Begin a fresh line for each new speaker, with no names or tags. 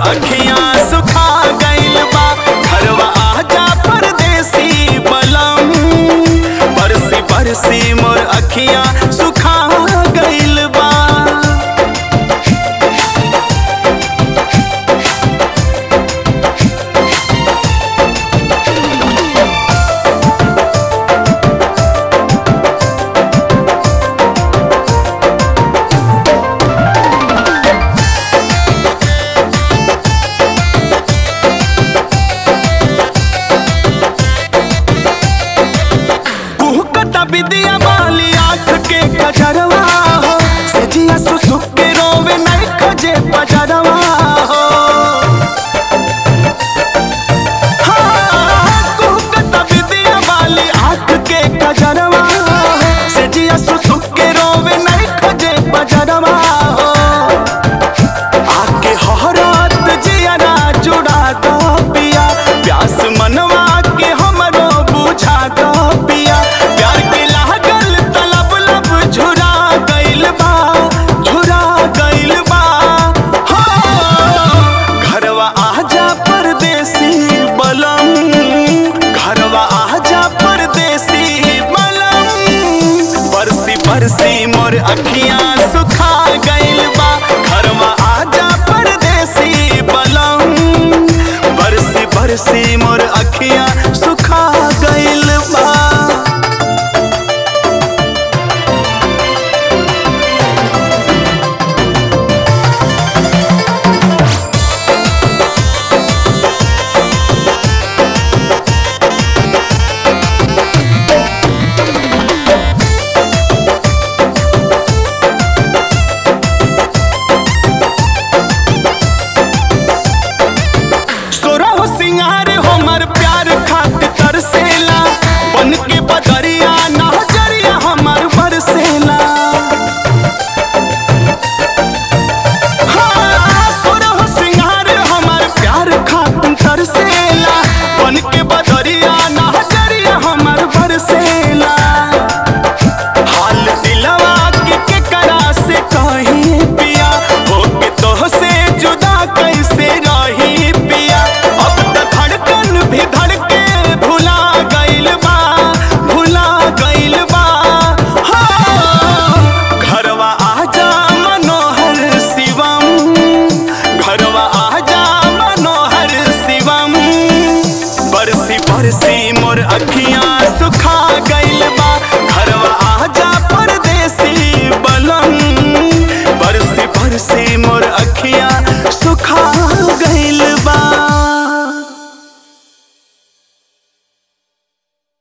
अखियां सुखा गइल बा घरवा आजा परदेसी बलम बरसी बरसी मोर अखियां सुखा गइल बा कुहकता विदिया वाली आँख के कजरवा हो सजिया सुसुक के रोवे नहीं खजे बजरवा हो हाँ, कुहकता विदिया वाली आँख के कजरवा हो सजिया सुसुक के रोवे नहीं खजे बजरवा हो आके हरात जियरा जुड़ा दो पिया प्यास मनवा के हमरो बुझा दो पिया प्यार के लागल तलब लब झुरा गइल बा झुरा गइल बा हो घरवा आजा परदेसी बलम घरवा आजा परदेसी बलम बरसी बरसी मोर अखियां सुखा गइल बा घरवा आजा परदेसी बलम बरसी बरसी मोर अखियां सुखा गइल बा सोरा हो सिंगार हमर प्यार खातिर तरसेला बन के बदरिया नजरिया हमर बरसेला हाँ, सोरा हो सिंगार हमर प्यार खातिर तरसेला बन के बदरिया नजरिया हमर बरसेला हाल दिलवा के केकरा से कहीं पिया होके तोह से जुदा कैसे रही पिया अब त धड़कन भी धड़के भुला गइल बा भुला गइल बा हो घरवा आजा मनोहर शिवम घरवा आजा मनोहर शिवम बरसी बरसी मोर अखियां सुखा गइल बा घरवा आजा परदेसी बलम बरसी बरसी मोर अखियां सुखा गइल